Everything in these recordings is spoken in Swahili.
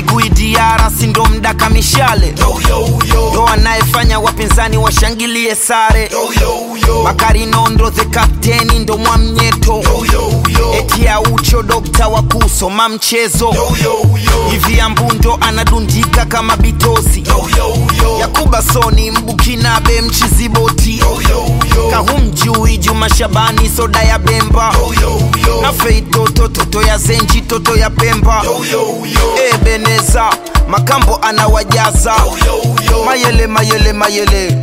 Kigui Diara si ndo mdaka mishale ndo anayefanya wapinzani washangilie sare Bakari Nondo the kapteni ndo mwamnyeto eti aucho dokta wa kusoma mchezo hivi ambundo anadundika kama bitosi Yakuba Soni mbukinabe mchiziboti kahumjui Juma Shabani soda ya Bemba na Fei toto toto ya Zenji toto ya Pemba Ebeneza Makambo anawajaza mayele mayele mayele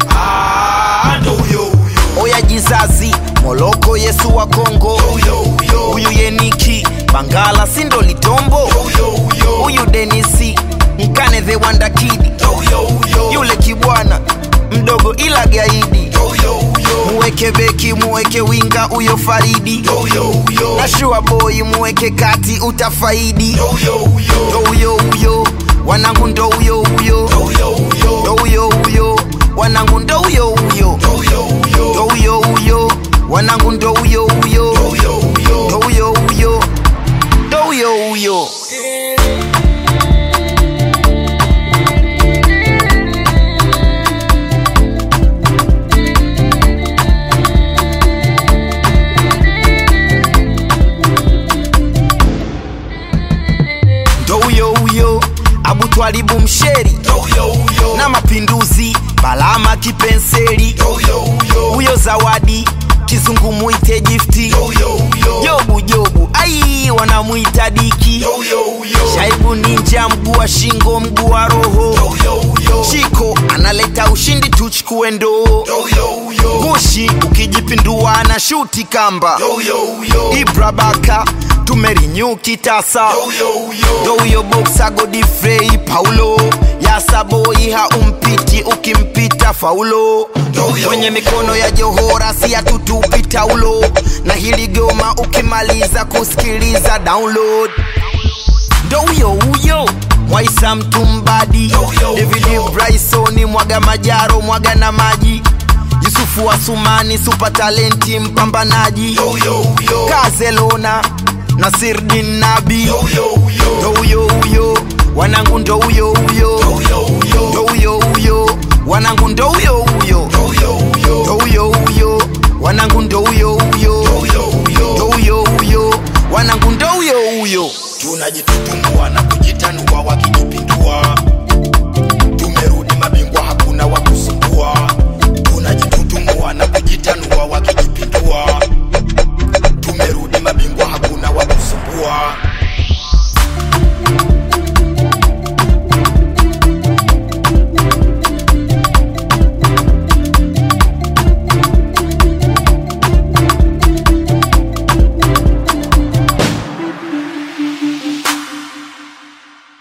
oya jizazi Moloko Yesu wa Kongo huyu Yeniki Bangala sindo litombo huyu Denisi Mkane the Wanda Kid yule kibwana mdogo ila gaidi muweke beki muweke winga huyo Faridi na shua boy muweke kati utafaidi ndo huyo huyo wanangu ndo huyo huyo ndo huyo huyo wanangu ndo huyo huyo ndo huyo huyo wanangu ndo huyo huyo ndo huyo huyo ndo huyo huyo ndo huyo huyo Abu Twalibu Msheri na mapinduzi Balama Kipenseli huyo Zawadi Kizungu muite gifti Jobu Jobu ai wanamwita Diki Shaibu Ninja mguu wa shingo mguu wa roho Chiko analeta ushindi tuchukue ndoo Gushi ukijipindua na shuti kamba Ibra Baka tumerinyu kitasa ndo huyo boksa Godfrey Paulo Yasaboi haumpiti ukimpita faulo kwenye mikono ya Johora si hatutupi taulo na hili goma ukimaliza kusikiliza download ndo huyo huyo Mwaisa Mtumbadi David Bryson mwaga majaro mwaga na maji Yusufu Asumani super talenti mpambanaji Kazelona Nasirdin Nabi ndo huyo huyo wanangu ndo huyo huyo ndo huyo huyo wanangu ndo